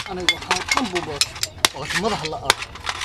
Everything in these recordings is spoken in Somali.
aniga waxaan dhan buubood waqti madax la ah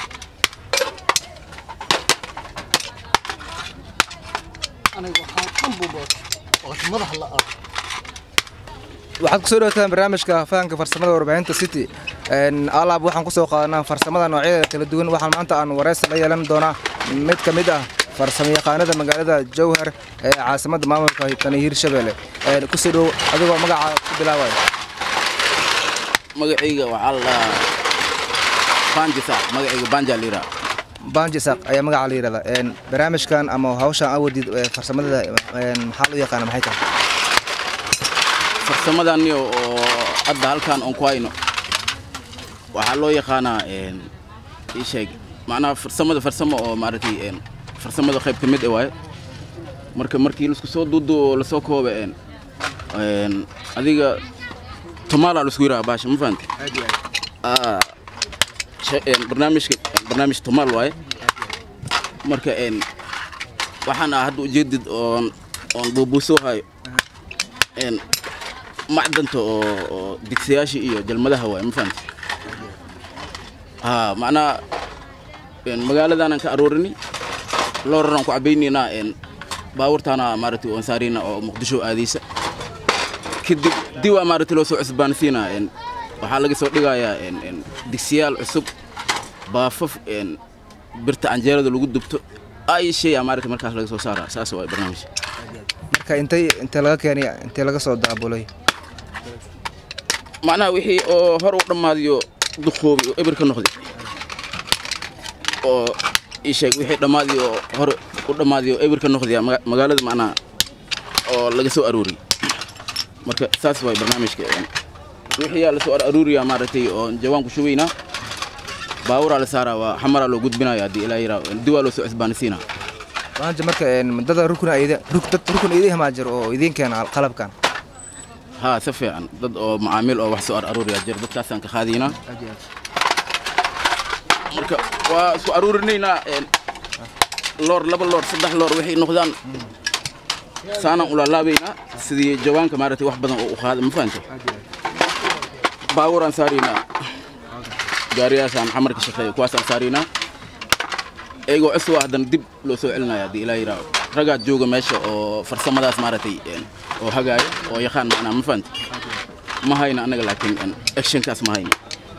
aniga waxaan dhan buubood waqti madax la ah waxaad kusoo dhawataan barnaamijka fahanka farsamada warbaahinta city alaab waxaan kusoo qaadanaa farsamada noocyadeeda kala duwan waxaan maanta aan wareysi la yeelan doonaa mid ka mid ah farsamayaqaanada magaalada jowhar ee caasimadda maamulka tani hiirshabelle kusoo dhow adigoo magaca ku bilaabaya magacayga waxaa la dhahaa banjisa magacayga banja lira banjisaq ayaa magaca la yidhahdaa barnaamijkan ama hawshan awadid farsamada maxaa loo yaqaana maxay tahay farsamadani oo hadda halkan oon ku hayno waxaa loo yaqaanaa ii sheeg macnaha farsamada farsamo oo maaragtay farsamada qayb ka mid ah waaye marka markii laisku soo duudu oo lasoo kooba adiga tumaala laisku yidhaha baasha ma fahamte barnaamijka barnaamij tumaal waaye marka waxaan ah hadda ujeedid oon oon buubuusoo hayo macdanta oo digsiyaasha iyo jalmadaha waaye ma fahamte ha macnaha magaaladaanan ka aroorini looraraan ku cabaynaynaa baabuurtaana maaragtay oon saarayna oo muqdisho aadaysa kadib dib waa maaragtay loo soo cusbaansiinaa waxaa laga soo dhigayaa digsiyaal cusub baafaf birta canjeerada lagu dubto ay sheeyaa maaragtay markaas laga soo saaraa saas waa barnaamij marka intay intee laga keenay intee laga soo daabulay macnaha wixii oo hor u dhammaadiyo duqoobay oo eber ka noqday oo ii sheeg wixii dhammaadii oo hore u dhammaadii oo eber ka noqdaya magaalada macnaha oo laga soo arooriyey marka saas waay barnaamijka wixii yaa lasoo aruuriyaa maaragtay oo jawaan ku shubaynaa baaburaa la saaraa waa xamaraa loo gudbinaya haddii ilaa yaraa diwaa loo soo cusbaanisiinaa maanta marka dada rukun ayda dad rukun idin hamaa jiro oo idin keena qalabkan haa si fiican dad oo macaamiil oo wax soo ar aruuriyaa jiro dadkaasaan ka qaadaynaa marka waa isku aruurinaynaa loor laba loor saddex loor waxay noqdaan saanaan ulaalaabaynaa sidii jawaanka maaragtay wax badan oo u qaada ma fahante baabuuraan saaraynaa gaariyaashaan xamarka shaqeeya kuwaasaan saaraynaa iyagoo cusub ah haddana dib loo soo celinaya haddii ilaa yidhaaho raggaa jooga meesha oo farsamadaas maaragtay oo hagaaya oo yaqaan macnaa ma fahante ma hayna annaga laakiin actionkaas ma hayna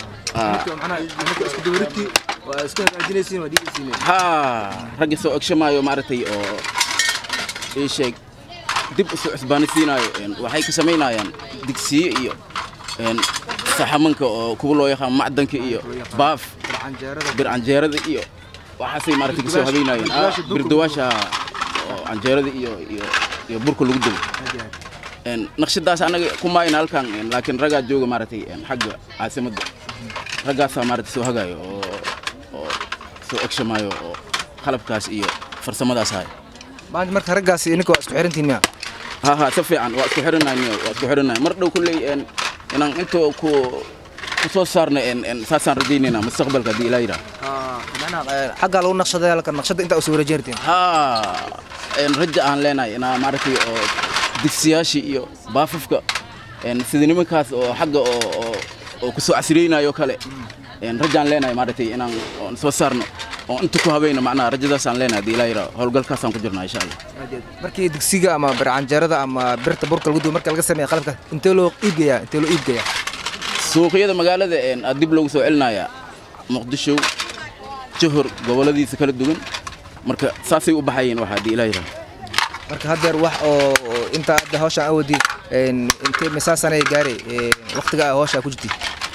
haa ragga soo ogshamaayo maaragtay oo ii sheeg dib u soo cusbaanisiinaayo waxay ka samaynayaan digsiye iyo saxamanka oo kuwa loo yaqaan macdanka iyo baaf bir canjeerada iyo waxaasay maaragtay kasoo habeynayeen birdawaasha oo canjeerada iyo iyo iyo burka lagu dubo naqshadaas annaga ku maayna halkan laakiin raggaa jooga maaragtay xagga caasimadda raggaasaa maaragtay soo hagaayo oo oo soo ogshamaayo oo qalabkaas iyo farsamadaas haya maanta marka raggaas ininka waa isku xirantiin miya ha ha si fiican waa isku xiranahay waa isku xiranahay mar dhow kulley inaan inta ku ku soo saarna saasaan rajaynaynaa mustaqbalka haddii ilaa yidhaha xaggaa lagu naqshaday halka naqshada intaa usoo wareejinartiin haa raja aan leenahay inaa maaragtay oo digsiyaashii iyo baafafka sida nimankaas oo xagga oo oo kusoo casriyeynayo kale rajaan leenahay maaragtay inaan soo saarno oo inta ku habayna macnaha rajadaasaan leenahay haddii ilaa yidhaha howlgalkaasaan ku jirnaa insha allah markii digsiga ama bircanjeerada ama birta burka lagu dubo marka laga sameeya qalabka intee loo iibgeeyaa intee loo iibgeeyaa suuqyada magaalada aa dib loogu soo celinayaa muqdisho johor gobolladiisa kala duwan marka saasay u baxayeen waxa haddii ilaa yidhaha marka haddeer wax oo intaa hadda hawshaan awoodi intee misaasanay gaaray waqtiga aa hawshaa ku jirtay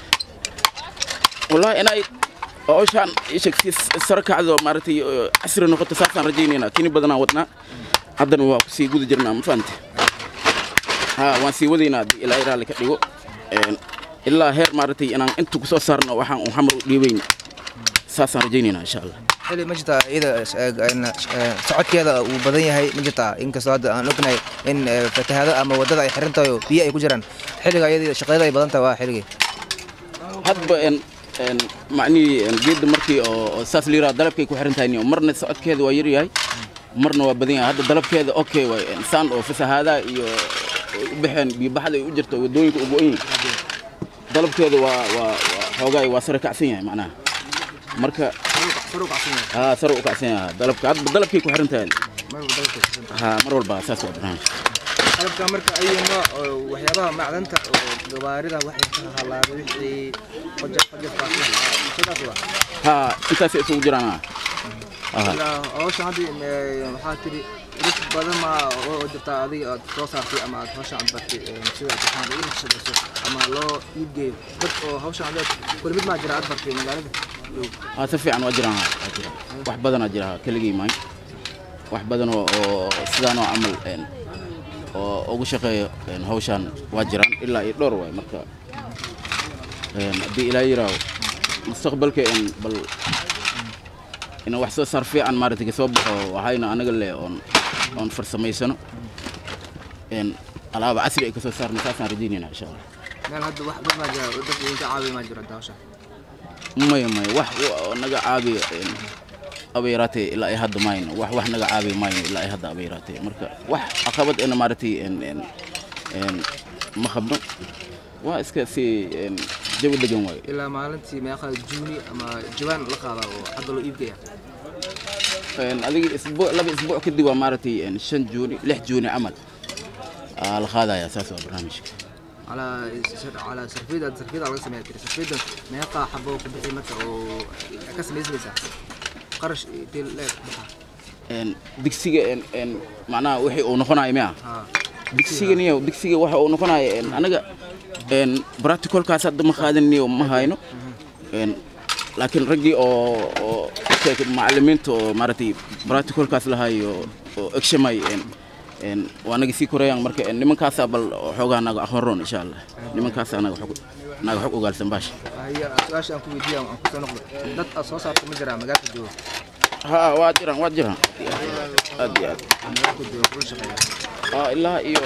wallahi inay hawshaan isheg si sare kacdo maaragtay casri noqoto saasaan rajaynaynaa kini badanaan wadnaa haddana waa ku sii guda jirnaa ma fahante haa waan sii wadaynaa haddii ilaa yidhaha laka dhigo ilaa heer maaragtay inaan inta ku soo saarno waxaan un xamar u dhiibayn saasaan rajaynaynaa insha allah xili ma jirtaa iyada socodkeeda uu badan yahay ma jirtaa inkastoo hadda aan ognahay in fatahaado ama waddada ay xiran tahay oo biyo ay ku jiraan xilliga iyadii shaqeeda ay badan tahay waa xilligii hadba macnihii geedda markii oo saas liiraa dalabkay ku xiran tahay marna socodkeeda waa yaryahay marna waa badan yahay hadda dalabkeeda okay waay saan oo fasahaadaha iyo u baxeen biyobaxda ay u jirto waddooyinka ugu-an dalabkeeda waa waa waa xoogaa waa sare kacsan yahay macnaha marka sar u kacsan yahay haa sare u kacsan yahay dalabka hadba dalabkay ku xiran tahay mar walba dalabka kacsan yahay. haa mar walba saas waa barnaamijka qalabka marka ayu nooc oo waxyaabaha macdanta oo gawaarida waxay ka halaabay wixii qajaf qajafkaas sidaas waa haa intaasay isugu jiraan haa Aha. ilaa hawshan hadda eh, waxaa tiri dad badan ma oo jirtaa adiga aad soo saartay ama aad hawshan aad bartay eh, sida imtixaan ugu naqshadayso ama loo iibgeeyo dad oo hawshan adeed kuli mid maa jira aad bartay magaalada Dhow. haa si fiican waa jiraan haa waa jiraan wax badanaa jira haa keligii maayo wax badan oo oo sidaan oo camal een, oo ugu shaqeeyo een, hawshaan waa jiraan ilaa iyo dhowr waay marka een, haddii ilaa yiraaho mustaqbalka een, bal in wax soo saar fiican maaragtay ka soo baxo waxayna anaga leh oon oon farsamaysano een, alaaba casri ay ka soo saarno saasaan rajaynayna insha allah meel hadda wax dad maa jira oo dad idinka caawiya maa jira hadda hawshan maya maya wax wa- naga caabiya een, aba yaraatee ilaa ay hadda mayno wax wax naga caabiya mayno ilaa ay hadda aba yaraatee marka wax caqabad ena maaragtay een, een, een, ma qabno waa iska si een, jawi degan waayo ilaa maalintii meeqa juuni ama jawaan la qaadaa oo hadda loo iibgeeya Een, adiga isbuuc laba isbuuc kadib waa maaragtay een, shan juuni lix juuni camal aa la qaadaya saas waa barnaamijka على على سرفيدا سرفيدا على سميها كده سرفيدا ما يقع حبه وكبحي مكة وكسم يزميسا قرش تيل لك Een, digsiga een, een, macnaha wixii uu noqonayo miya ها digsiganiyo digsiga waxa uu noqonayo een, anaga een, practicalkaas hadda ma qaadaniyo ma hayno Een, laakiin raggii oo oo sheekay macallimiinta oo maaragtay practicalkaas lahayo oo egshamay een, een, waa naga sii korayaan marka een, nimankaasaa bal xoogaa naga aqoon roon insha allah nimankaasaa naga xog naga xog ogaalsan baasha هي سؤال أنكو فيديو أنكو سنقضي دات أصوصا مجرى مجال الجو haa waa jiraan waa jiraan aad iyo aad مجال الجو كل شيء Aa, ilaa iyo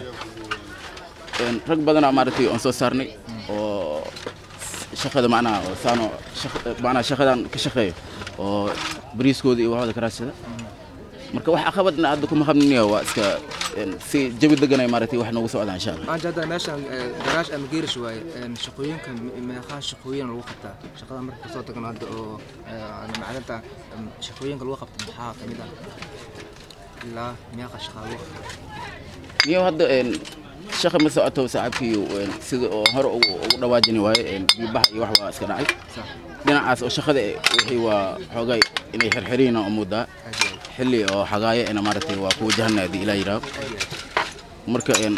een, rag badanaa maaragtay oon soo saarnay oo shaqada macnaha oo saano shaq- macnaha shaqadan ka shaqeeyo oo bariiskooda iyo waxooda ka raadsada marka wax caqabadna hadda kuma qabniniyo waa iska een, si jawi deganay maaragtay wax noogu socdaan insha allah ما جدا ماشي جراج أم جير شوية شقوين كان ما خان شقوين الوقت شقada marka kasoo tagno hadda oo macdanta shaqooyinka lagu qabto maxaa kamid ah ilaa meeqa shaqaa lagu qabto niyo hadda een, shaqa ma socoto saaxiibkiiyo een, sida oo hore ugu ugu dhawaajini waaye een, biibax iyo wax waa iska dhacay صح dhinacaas oo shaqada eh, wixii waa xoogay inay xirxiriina oo moodaa أجل xilli oo xagaaya ina maaragtay waa ku wajahana haddii ilaa yidhaaho marka een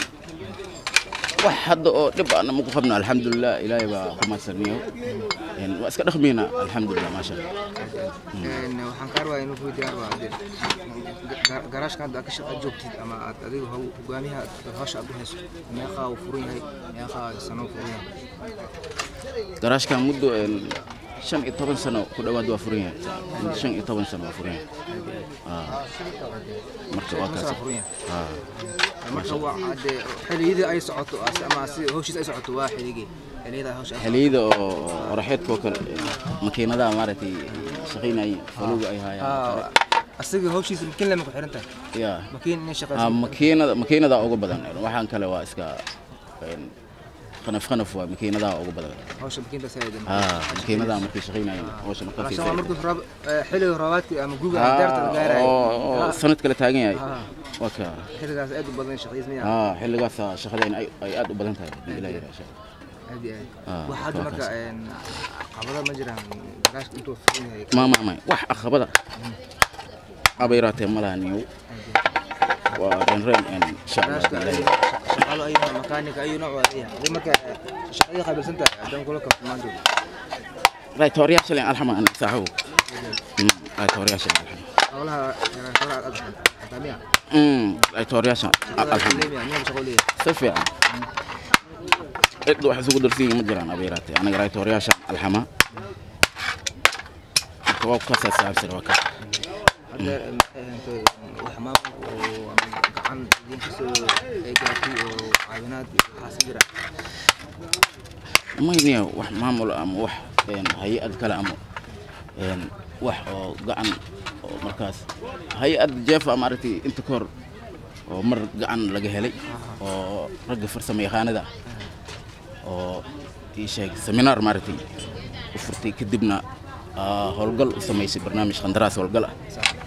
wax hadda oo dhib ana maku qabno alxamdulilah ilaahay baa ku madsaniyo een waa iska dhaqmayna alxamdulilah maasha allah Een, waxaan kaa rabaa inuu ku diyaar waa hadee ga- garaashka hadda aad ka shaqa joogtid ama aad adiga haw- hogaamiyaha aad hawsha aad u hayso meeqaa uu furan yahay meeqaa sano uu furan yahay garaashkan muddo een shan iyo toban sano ku dhowaad waa furan yahay shan iyo toban sano waa furan yahay Aa, marka waa kaas Masaa furan yahay Aa. marka waa hadee xilliyadii ay socoto as- ama si hawshiis ay socoto waa xilligii xilliyada hawsha ay xilliyada oo oraxeedka oo kale makiinadaha maaragtay shaqaynayay faluga ay haayaan Ah, asaga hawshiisa makiin lama ku xiran tahay yaa makiin inay Ah, shaqayso makiinada makiinada ugu badan waxaan kale waa iska een, khanaf khanaf waa makiinadaha ugu badan hawsha makiinta saydan haa makiinadaha markay shaqaynayeen hawsha Rashan waa markaas markuu rab eh, xilliga roobaadkii ama guga ama deerta la gaarayo oo sanad kale taagan yahay Ah. waa ka xilligaas aad u badan shaqadiis miyaa haa xilligaas shaqadeen ay ay aad u badan tahay haddii ilaa yidhaa insha Allah. aad iyo Ah, aad waxaa hadda waa marka kaas. een, caqabado ma jiraan garaashka intuu furan yahay ma ma ma wax aqabada aba yaraatee ma laha niyow waa reen reen een, insha Allah garaashka haddii ilaa yidhaa. shaqaalo ayu makaanika ayu nooc waa leeyahay hadii marka shaqadii qaabilsan tahay haddaan kula kafmaan joogo right horyaasha leen alxama an saaxibu Mm, right horyaasha leen alxama howlaha garaashada aad aad xataa miya Mm, right horyaasha alxama miya miya shaqo leeyahay si fiican cid wax isugu darsiin ma jiraan aba yaraatee anaga raaytooryaasha alxama marka waa ku kasaa saabsir waa ka hadda wax maamulka oo ama gacan idin kasoo ay gaartay oo caawinaad waxaas jira mayniya wax maamul ama wax een, hay-ad kale ama een, wax oo gacan oo markaas hay-ad jeefa maaragtay inta ka hor oo mar gacan laga helay oo ragga farsamo yaqaanada ah oo ii sheeg seminaar maaragtay u furtay kadibna aa, howlgal u samaysay barnaamij qandaraas howlgal ah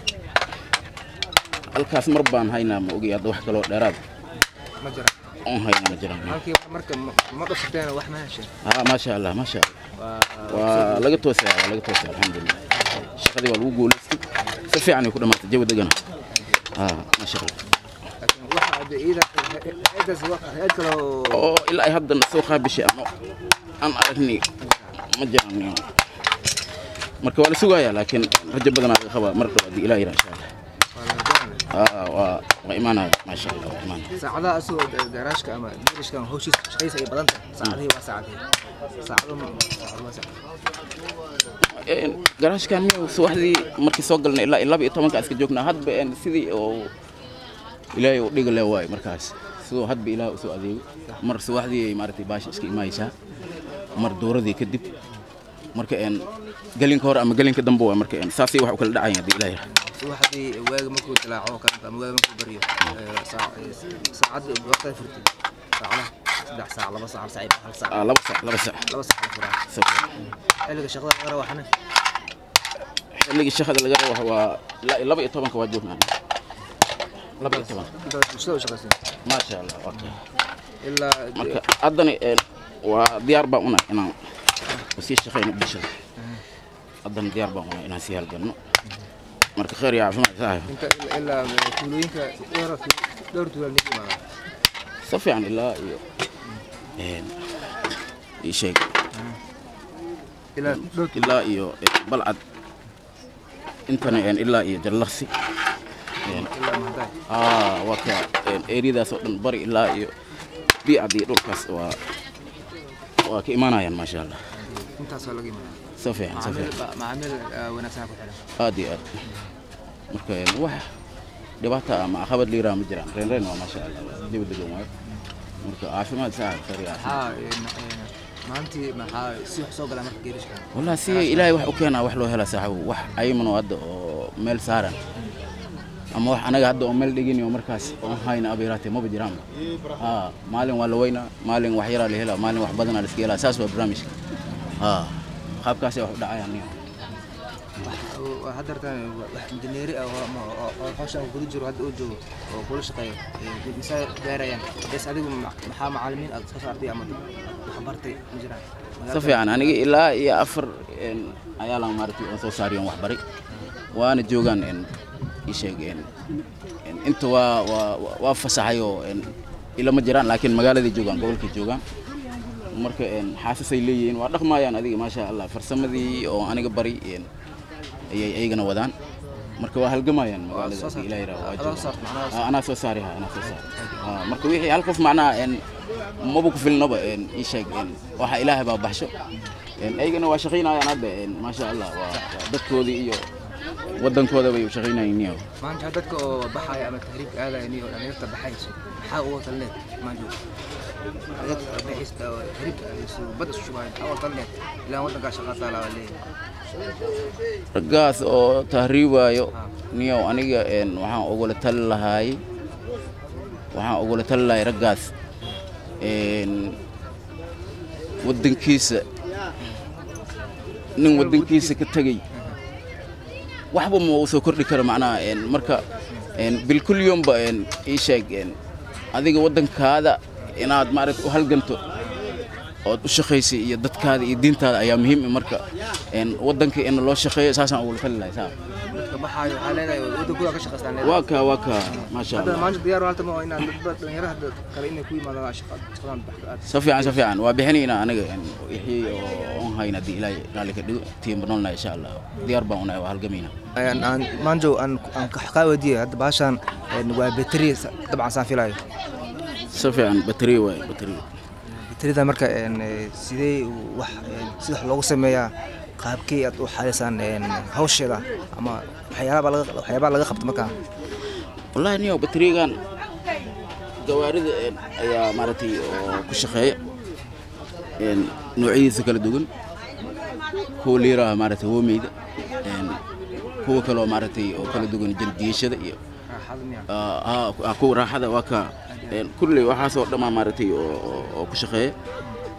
halkaas mar baan haynaa ma ogi hadda wax kaloo dheeraad ma jira oon hayna ma jiraan halkii marka ma- ma dhufteen wax ma hesheen ها ما شاء الله ما شاء الله waa ولقى توسع ولقى توسع الحمد لله شقدي waa lagu guuleystay si fiican ay ku dhamaatay jawi degana ها ما شاء الله laakiin waxa hadda iida hay'adaas wax- hay'ad kale oo oo ilaa ay hadda soo qaabishay ama aan aragnay ma jiraan marka waa la sugayaa laakiin rajo badan laga qabaa mar dhow haddii ilaah yidhaa insha allah waa la doonaya haa waa waa imaanaya maasha allah waa imaanaya saacadaha asagoo da- garaashka ama geerishka ama hawshiisa shaqaysa ay badan tahay saacadihii waa saacadihii saacado ma- saacado waa saacado Een, garaashkan miyu subaxdii markii soo galnay ilaa laba iyo tobanka iska joognaa hadba een, sidii oo ilaahay u dhiga le waayo markaas sidoo hadba ilaahay usoo adeego mar subaxdii ay maaragtay baasha iska imaaysaa mar dowradii kadib marka een gelinka hore ama gelinka dambe waa marka een saasay wax u kala dhacayan haddii ilaahay yidhaahdo. subaxdii waaga markuu dilaaco kalanta ama waaga markuu baryo ee, saac- ee, saacadii waqtiga furtay saacadaha saddex saac laba saac hal saac iyo hal saac Ah, laba sac laba sac laba saac la furaa Sabir. xilliga shaqada laga rabo waxna xilligii shaqada laga rabo waa ilaa iyo laba iyo tobanka waa joognaa laba iyo tobanka intaas bulshada u shaqaysan maasha allah waa kay ilaa marka haddana een, waa diyaar baan unahay inaan sii shaqayno bulshada haddana diyaar baan unahay inaan sii halganno marka khayr iyo caafimaad saaxiib inta ilaa ilaa tuulooyinka dhowr dhowr tuulaal ninka imaada si fiican ilaa iyo een, ii sheeg ilaa dhowr ilaa iyo een, balcad intana een, ilaa iyo jallaqsi een, ilaa mahantaay aa waa ka een, eeriyadaas oo dhan bari ilaa iyo biicad iyo dhulkaas waa waa ka imaanayaan maasha allah intaas waa laga imaada si fiican si macaamiil fiican ba- macaamiil ah, wanaagsan ku xiran aad iyo aad marka een, wax dhibaata ama caqabad liiraa ma jiraan reen reen waa maasha allah jawi degan waayo marka caafimaad saaxiib khayr iyo caafimaad maxaa een, een, maalintii maxaa si wax soo galaa marka geerishka والله سي إلهي wax u keenaa wax loo hela saaxiib wax ayman oo hadda oo meel saaran ama wax anaga hadda oo meel dhigin oo markaas oo hayna abeeraatay maba jiraan ha maalin waa la weynaa maalin wax yaraa la helaa maalin wax badanaa la iska helaa saas waa barnaamijka ha qaabkaasay wax u dhacayaan niyo waa haddartan wax injineeri ah oo ama- oo- oo hawshan kula jiro hadda uu joogo oo kula shaqeeyo ee, misaa gaarayaan bes adigu ma- maxaa macalimiin aad soo saartay ama dad wax bartay ma jiraan si fiican aniga ilaa iyo afar een, ayaa la maaragtay oo soo saariyan wax baray waana joogaan een, ii sheeg een, een, inta waa waa waa- waa fasaxay oo een, ilama jiraan laakiin magaaladay joogaan gobolkay joogaan marka een, xaasasay leeyihiin waa dhaqmaayaan adiga maasha allah farsamadii oo aniga bari een, ayay ayagana wadaan marka waa halgamayaan magaalada soo hadii ilaa yidhaah waa Adaa joogaan. saarta, macnaha Ah, anaa soo saari ha anaa soo saari Ah, marka wixii hal qof macnaha een, maba ku filnaba een, ii sheeg een, waxa ilaahay baa baxsho Een, ayagana waa shaqaynayaan hadda een, maasha allah waa waa dadkoodii iyo wadankooda bay u shaqaynayeen niyo maanta dadka oo baxaya ama tahriibka aadaya niyo dhalinyarta baxayso maxaa uga talneed maanjo dadka baxaysta oo tahriibka aadayso badda isu shubaayo maxaa uga talneed ilaan waddankaa shaqaa taalaa waa leeyahay raggaas oo tahriibaayo niyow aniga een, waxaan ugula tali lahaay waxaan ugula tali lahaay raggaas een, waddankiisa nin waddankiisa ka tegey waxba ma uu soo kordhi karo macnaha een, marka een, bilkulyomba een, ii sheeg een, adiga waddankaada inaad maaragta u halganto ood u shaqaysay iyo dadkaada iyo diintaada ayaa muhiim ah marka een, waddanka in loo shaqeeyo saasaan ugula tali lahay saa dadka baxaayo waxaa leedahay waddankooda ka shaqaystaan leedahay waa kaa waa kaa maasha hadda allah maanta diyaar halta ma inaad dad dhalinyarada hadda kale inay ku yimaadaan shaqa shaqadan baxda aad si fiican si fiican waa bixinaynaa aniga een, wixii oo on hayna haddii ilaahay raalli ka dhigo tiimba noolna insha allah diyaar baan unahay waa halgamayna maanjo aan aan kaa weydiiyey hadda baashaan waa betri dabcan saan filayo si fiican bateri waay bateri betrida marka sidee wax sida wax loogu sameeyaa qaabkii aad u xaliysaan hawsheeda ama waxyaabaa laga waxyaabaa laga qabto markaa wallahi niyo baterigan gawaarida een, ayaa maaragtay oo ku shaqeeya een, noocyadiisa kala duwan kuwa liiraha maaragtay hoomeyda een, kuwa kaloo maaragtay oo kala duwan jaldiyashada iyo raaxada miya ah, ah, kuwa raaxada waa ka een, kulley waxaasoo dhammaa maaragtay oo oo- oo ku shaqeeya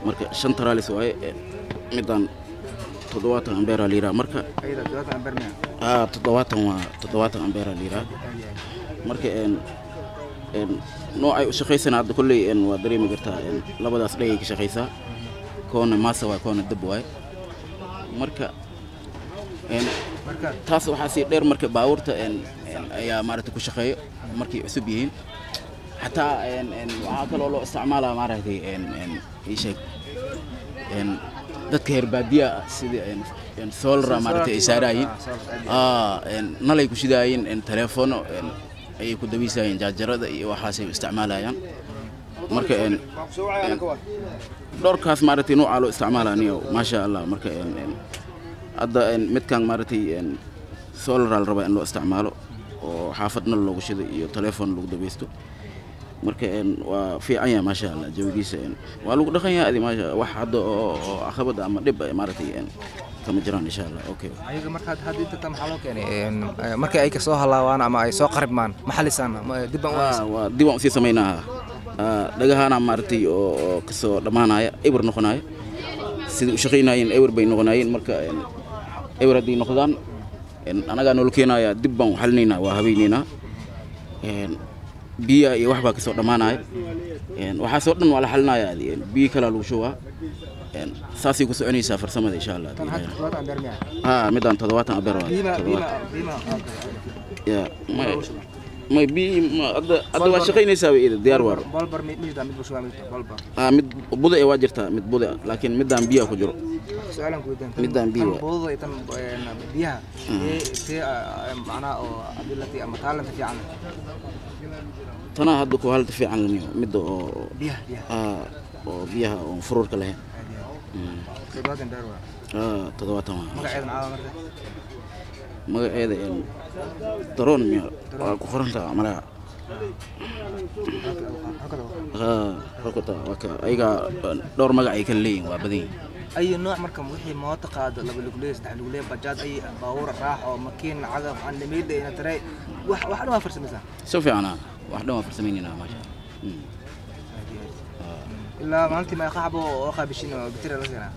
marka shan taraalis waaye een, midaan toddobaatan ambeera la yidhaha marka ayada todobaatan ambeer miya aa toddobaatan waa toddobaatan ambeera la yidhaha marka een een noocay u shaqaysana hadda kolley een waa dareemi kartaa een labadaas dhagay ka shaqaysaa koona maasa waay koona dab waay marka een marka taas waxaa sii dheer marka baabuurta een een ayaa maaragtay ku shaqeeyo markay cusub yihiin xataa een een waxaa kaloo loo isticmaalaa maaragtay een een ii sheeg een dadka reer baadiya ah sida een een solara maaragtay ay saaraayiin aa een nalay ku shidaayeen een teleefoono een ayay ku dabiisayeen jaajarada iyo waxaasay isticmaalayaan marka een een dhowrkaas maaragtay noocaa loo isticmaalaa niyo maasha allah marka een een hadda een midkan maaragtay een solar la rabaa in loo isticmaalo oo xaafad nal loogu shido iyo telefoon lagu dabeysto marka een waa fiican yahay maasha allah jawigiisa een waa lagu dhaqan yahay adi maasha wax hadda oo oo caqabad ama dhib ah maaragtay een kama jiraan insha allah okay ayaga marka hadda inta tan maxaa loo keenay een, eh, markii ay kasoo halaawaan ama ay soo qaribmaan ma xalisaan ma- dib baan u haysan Ah, waa dib aan usii samaynaha Ah, dhagahaana maaragtay oo oo kasoo dhammaanaya ewer noqonaya sida u shaqaynayeen ewer bay noqonayeen marka een, ewer hadday noqdaan een, anagaa noola keenaya dib baan u xalinaynaa waa habeynaynaa Een, biyaha iyo wax baa kasoo dhammaanaya Een, waxaasoo dhan waa la xalinaya adi, een, biyo kalaa lagu shubaa Een, saasay ku soconaysaa farsamada insha allah tan hadda todobaatan ambeer miya ah midaan toddobaatan abeer waa biima biima toddobaatan. biima Ya, may may biyi ma hadda hadda waa shaqaynaysaa way ida diyaar waar bolbar mid mid mid bushuwa mid bolbar ah mid buda ee waa jirtaa mid buda ah, laakiin midaan biyaha ku jiro su-aalan ku weydiin Midaan biyo waa. budada iyo tan een, biyaha ee see macnaha oo ability ama talent fiican leh tanaa hadda ku halta fiican laniyo midda oo biyaha biyaha ah oo biyaha oo fururka lahayn Mm. todobaatan ambeer waa ah toddobaatan waa magaceeda maxaa marka magaceeda een daroon miya waa ku qorantaa malaha ah rokota waa ka ayaga dhowr magac ay kala leeyihin waa badan yihin ay nooc marka wixii mooto qaado laba lugley saddex lugley bajaaj ay baabuur raax oo makiin cagaf andhamiida ina tare wax wax dhan waa farsamaysaa si fiicana wax dhan waa farsamaynaynaa maasha Mm. ilaa maalintii ma qaxbo oo qaabishin oo bitira la keenaa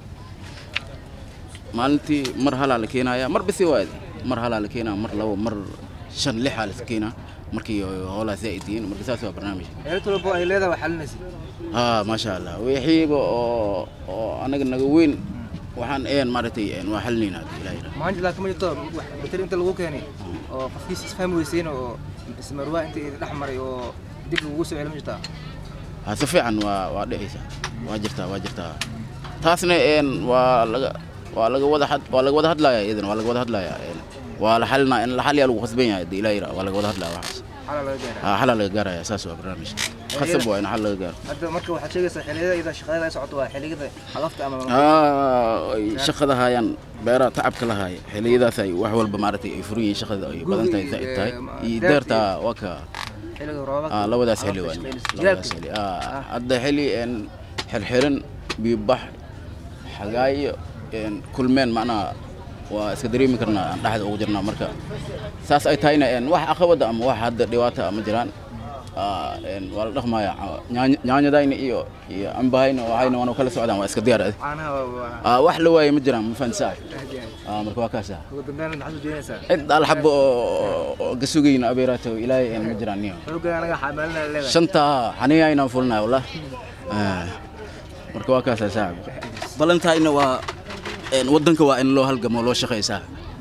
maalintii mar halaa la keenaya mar bisi waadi mar halaa la keenaa mar labo mar shan lixaa la keenaa markii hoolaa zaa'id yihiin marka saas waa barnaamij xeelad walbo ay leedahay waa xalinaysa haa maasha allah wixiiba oo oo anaga naga weyn waxaan een maaragtay een waa xalinaynaa haddii ilaahay yidhaahdo. maanta laakiin ma jirto wax bitir inta lagu keenay oo qofkiis isfahmi weyseen oo ismarwaa inta idin dhex maray oo dib lagugu soo celin ma jirtaa haa si fiican waa waa dhexaysa waa jirtaa waa jirtaa taasna een waa laga waa laga wada had waa laga wada hadlayaa iyadana waa laga wada hadlayaa een waa la xalinaa in la xaliyaa lagu khasban yahay haddii ilaahay yidhaahdo waa laga wada hadlaya waxaas xala laga gaaraa haa xalaa laga gaaraya saas waa barnaamijka khasab waa in xal laga gaaro hadda marka waxaad sheegaysaa xilliyada iyada shaqada ay socoto waa xilliyada xalafta ama Ah, ay shaqada hayaan beeraha tacabka la haaya xilliyadaas ay wax walba maaragtay ay furan yihiin shaqada ay badan tahay zaa'id tahay iyo deerta waa ka xilliga roobabka ah, labadaas xilli waa labadaas xilli ah, hadda xilli een xirxiran biyobax xagaayo een kulmeen macnaha waa iska dareemi karnaa aan dhexda ugu jirnaa marka saas ay tahayna een wax caqabada ama wax hadda dhibaata ama jiraan Ah, een waa la dhaqmaya Nyaany- nyaanyadayna iyo iyo ambahayna waxayna waanu kala socdaan waa iska diyaar adi caanaha waa Ah, wax la waaye ma jiraan ma fahansaa ahdiyaan Ah, marka waa kaasa ugu dambeyn maxaad u jeedinaysaa cid alxabo oo oo ka sugayna abeeraato ilaahay een ma jiraan niyo xoogga anaga xamaalina leedahay shanta xaniya inaan fulnaa wallah Ah, marka waa kaasa saaxib balantayna waa een wadanka waa in loo halgamo loo shaqaysaa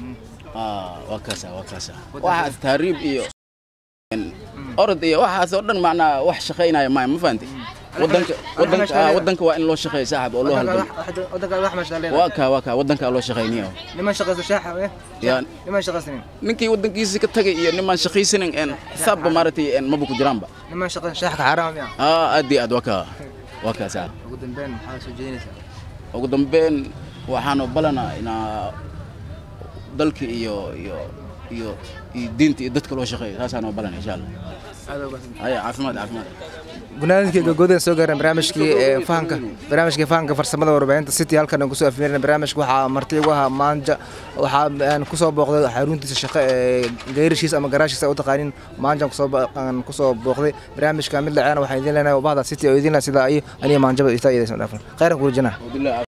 Ah, waa kaasa waa kaasa waxaas taariib iyo een orod iyo waxaas oo dhan macnaa wax shaqaynaya maaya ma fahantay wadanka wadanka ah, wadanka waa in loo shaqeeyo saaxib oo loo halgamo wadanka wax meesha leedahay waa kaa waa kaa wadanka loo shaqayniyo niman shaqaysta shaaxa eh Yaa- niman shaqaysanin ninkii wadankiisa ka tagay iyo nimaan shaqaysanin een sabba maaragtay een maba ku jiraanba niman shaqaysta shaaxa xaraam miya aa aad iyo aad waa kaa waa kaa saa ugu dambeyn maxaad soo jeedinaysaa ugu dambeyn waxaanu balanaa inaa dalka iyo iyo iyo iyo diinta iyo dadka loo shaqeeyo taasaanu balana insha allah aad uga haya caafimaad caafimaad gunaaninkii gogodan soo gaareen barnaamijkii ee fahanka barnaamijkii fahanka farsamada warbaahinta city halkan aan kusoo afmeerina barnaamijka waxaa marti ugu ahaa maanja waxaa aan kusoo booqday xaruntiisa shaqo ee geyrishiisa ama garaashiisa u taqaanin maanjaan kusoo bo- aan kusoo booqday barnaamijka mid laceena waxaan idin leenahay bahda city oo idin leh sida ay aniga maanjaba ita idaysan dhaafan khayran kuurjana Alhamdulillah.